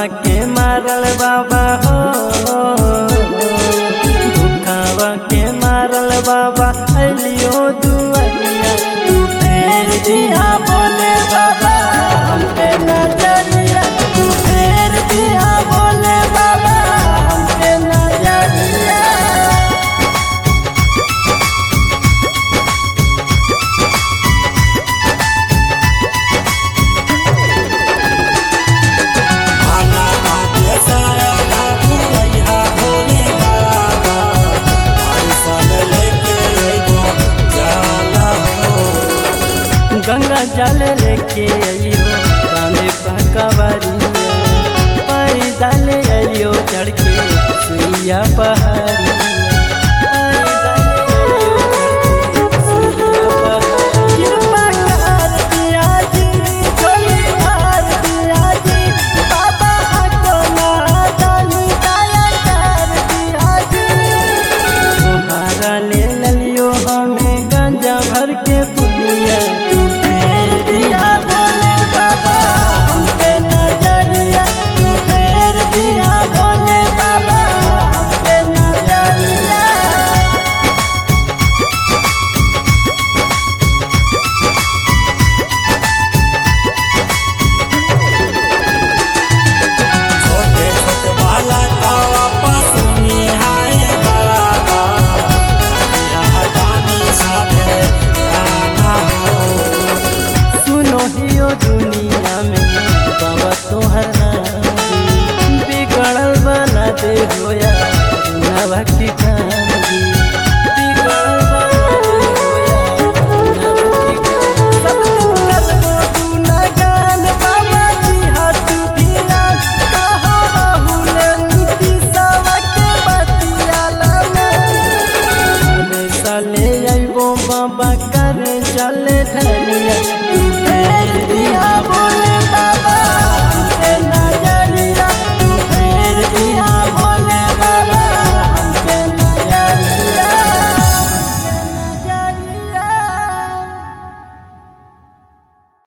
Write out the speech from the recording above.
के मारल बाबा हो दुखावा के मारल बाबा अलियो दुआरिया तू फेर दिया बोले बाबा हम पे नजरिया तू फेर दिया बोले बाबा हम पे नजरिया भाला भाग्य सारा बाबू भैया भोले बाबा ऐसन लेके अइबो जाला हो गंगा जल लेके अइयो कांधे पकवरिया पैदल अइयो चढ़ के सुइया पहाड़िया